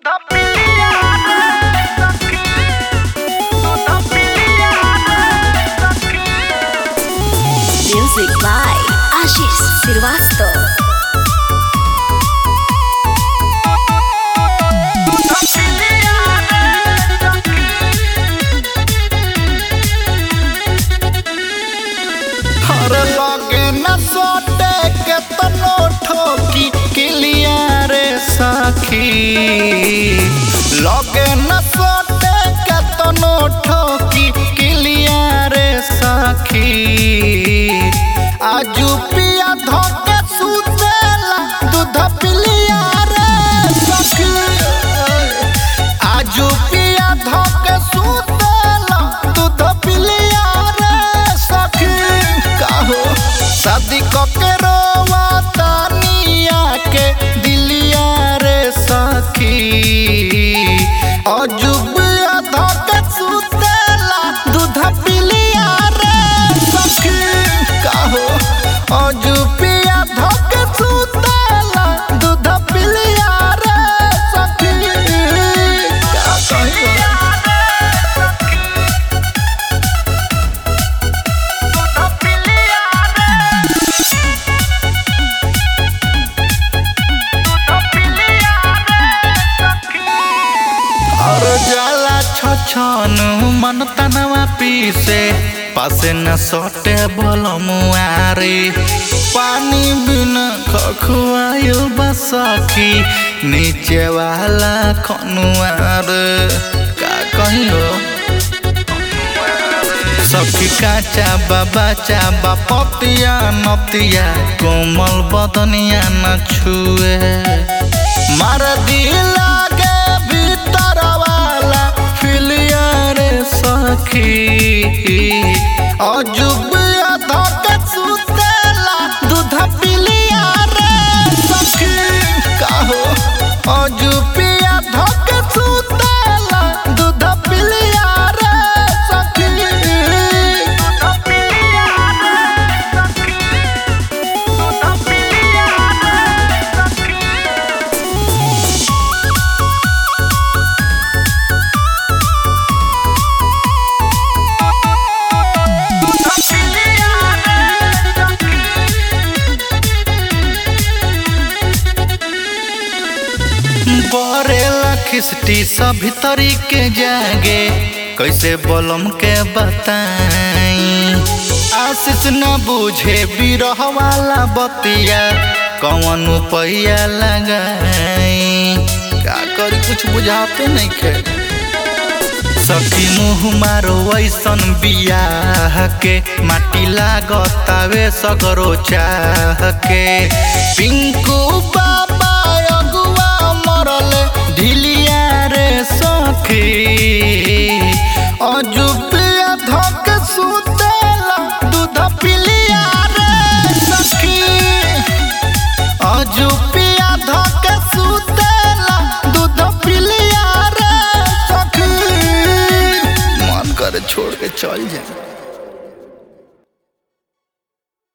Music by Ashish Srivastava. हर लगे न सोटे के तनो ठोकी किलिया रे सखी लगे न सोटे के तनो ठोकी किलिया रे सखी आजू पिया धोके सुतेला दूध पिलिया रे सखी आजू पिया धोके सुतेला दूध पिलिया रे सखी काहो शादी कके रोवा तानिया के दिलिया रे सखी अजुबिया धोके सुतेला दूध पिलिया रे सखी काहो अजुबिया धोके सुतेला दूध पिलिया रे सखी का कहियो और जाला छछन मन तनवा पीसे पासे न सटे बल मुआरे पानी बिना खखुआयो बसखी नीचे वाला खनुआर का कहियो सखी काचा बाबा चाबा पतिया नतिया कोमल बदनिया न छुए मार दिला के भीतर वाला फिलिया रे सखी अजुबिया धके सुतेला दूध पिलिया रे सखी काहो अजुबिया धके सुतेला दूध पिलिया रे सखी बरेला खिस्टी सभी तरीके जागे कैसे बोलम के बताई आशीष न बुझे बिरह वाला बतिया कौन पैया लगाई का करी कुछ बुझाते नहीं खे सखी मुँह मारो ऐसन बियाह के माटी लागतावे सगरो चाह के पिंकू बाबा अगुआ मरल ढिलिया रे सखी अजुबिया धक सुत